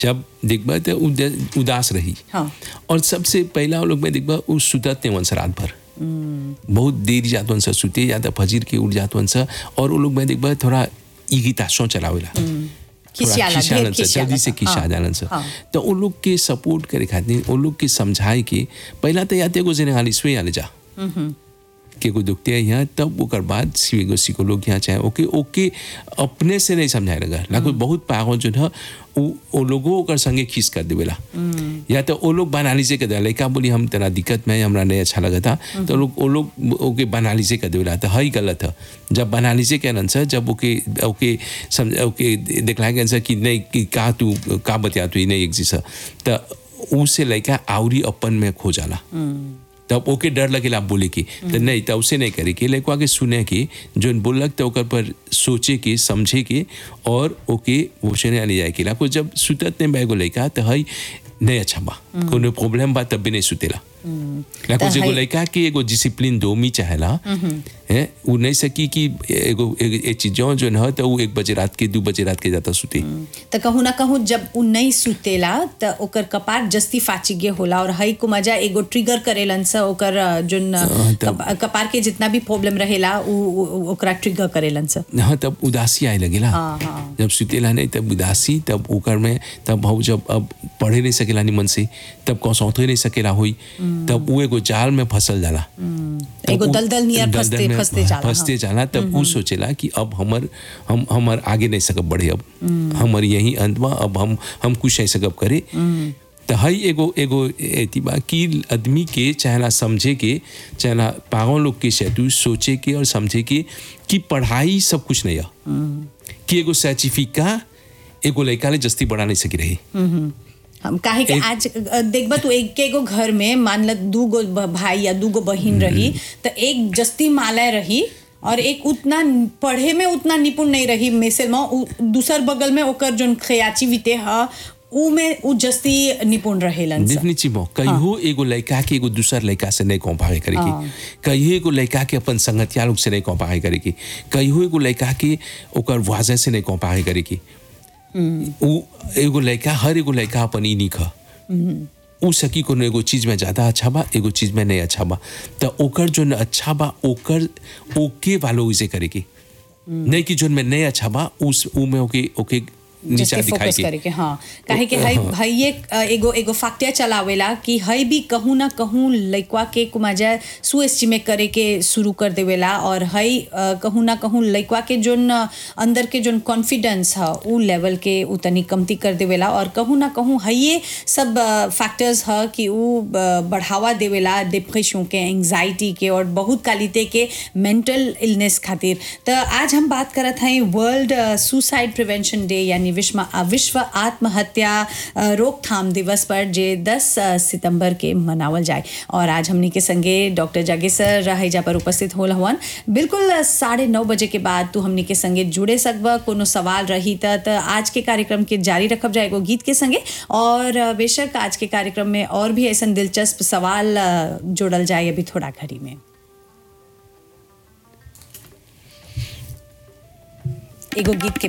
जब देखबा तो उद- उदास रही हाँ। और सबसे पहला वो लोग में देखबा वो सुतत नहीं वंश रात भर बहुत देर जात वंश सुते या तो फजीर के उठ जात वंश और वो लोग में देखबा थोड़ा ईगिताशों चलावेला थोड़ा खिसियाला, ढेर खिसियालन से, खिसियाला जल्दी से सा, खिसा हाँ, जालन से हाँ। तो उन लोग के सपोर्ट करे खातिर उन लोग के समझाए के पहला तो याते को जने हाली स्वे आले जा के को दुखते हैं यहाँ तब ओकर बाद सीगो साइकोलॉग यहाँ चाहे ओके ओके अपने से नहीं समझाए लगा लागो बहुत पागल जो है वो वो लोगों ओकर संगे खींच कर देवेला या तो वो लोग बनाली से कर दे लड़का बोली हम तेरा दिक्कत में है, हमरा नहीं अच्छा लगा था तो लोग वो लोग ओके बनाली से कर देवेला तो हई गलत है जब बनाली से कहन सर जब ओके ओके समझ ओके दिखलाए गए सर कि नहीं कि का तू का बतिया तू नहीं एग्जिस्ट है तो उसे लड़का आवरी अपन में खो जाला तब ओके डर लगेला आप बोले की तो नहीं तब उसे नहीं करे कि लड़का के सुने की जो बोलक तो ओकर पर सोचे के समझे के और ओके वो से नहीं जाए के को जब सुतत ने बैगो लड़का तो हई नहीं अच्छा बा कोनो प्रॉब्लम बा तब भी नहीं सुतेला लाको त जेगो हई- लड़का के एगो डिसिप्लिन दो मी चाहेला है वो नहीं सकी कि एगो ए- ए चीजों जो न तो वो एक बजे रात के दो बजे रात के जाता सुते त कहूँ ना कहूँ जब उ नहीं सुतेला त ओकर कपार जस्ती फाची गे होला और हई को मजा एगो ट्रिगर करेलन स ओकर अ, जोन अ, तब- कप- कपार के जितना भी प्रॉब्लम रहेला उ उ- उ- ओकरा ट्रिगर करेलन स हाँ तब उदासी आए लगेला हाँ, हाँ। जब सुतेला नहीं तब उदासी तब ओकर में तब हम जब अब पढ़े नहीं सकेला निमन से तब कौन सौते नहीं सकेला हुई तब वो एगो जाल में फसल जाला तब एगो उ- दलदल नियर दलदल फंसते- में फंसते जाला, फंसते हाँ। जाला तब वो सोचेला कि अब हमर हम हमर आगे नहीं सकब बढ़े अब हमर यही अंत बा अब हम हम कुछ नहीं सकब करे तो हई एगो एगो एती बा कि आदमी के चाहेला समझे के चाहेला पागल लोग के सेतु सोचे के और समझे के कि पढ़ाई सब कुछ नहीं है कि एगो सर्टिफिका एगो लड़का ले जस्ती बढ़ा नहीं सकी रही हम काहे के एक- आज अ, देखबा तू एक एगो घर में मान ल दू गो ब- भाई या दू गो बहिन रही त एक जस्ती मालय रही और एक उतना पढ़े में उतना निपुण नहीं रही मिसल में उ- दूसर बगल में ओकर जोन खयाची विते ह उ में उ जस्ती निपुण रहेलन स। देखनी चिमो कहियो एगो लड़का के एगो दूसर लड़का से नहीं कंपेयर करे की हाँ। कहियो एगो लड़का के अपन संगतिया लोग से नहीं कंपेयर करे की कहियो एगो लड़का के ओकर वाजे से नहीं कंपेयर करे की उ एगो लड़का हर एगो लड़का अपन ई निख उ सकी कोनो एगो चीज में ज्यादा अच्छा बा एगो चीज में नहीं अच्छा बा त ओकर जो न अच्छा बा ओकर ओके वालो उसे करे की नहीं कि जो में नहीं अच्छा बा उस उ में ओके ओके नीचा जस्ते दिखाई फोकस के करे के हाँ काहे के हई हई एक अ, एगो एगो फाक्टिया चलावेला कि हई भी कहूँ ना कहूँ लइकवा के कुमाजा सु एस्टिमेट करे के शुरू कर देवेला और हई अ, कहूँ ना कहूँ लइकवा के जोन अ, अंदर के जोन कॉन्फिडेंस ह उ लेवल के उ तनी कमती कर देवेला और कहूँ ना कहूँ हइये सब फैक्टर्स ह कि उ अ, बढ़ावा देवेला डिप्रेशन के एंग्जाइटी के और बहुत कालिते के मेंटल इलनेस खातिर तो आज हम बात करत हई वर्ल्ड सुसाइड प्रिवेंशन डे यानी विश्व विश्व आत्महत्या अ, रोकथाम दिवस पर जे 10 अ, सितंबर के मनावल जाए और आज हमनी के संगे डॉक्टर जागेसर हैजा पर उपस्थित होल हवन बिल्कुल अ, साढ़े नौ बजे के बाद तू हमनी के संगे जुड़े सकब कोनो सवाल रही त त आज के कार्यक्रम के जारी रखब जाएगो गीत के संगे और अ, बेशक आज के कार्यक्रम में और भी ऐसा दिलचस्प सवाल अ, जोड़ल जाए अभी थोड़ा घड़ी में एगो गीत के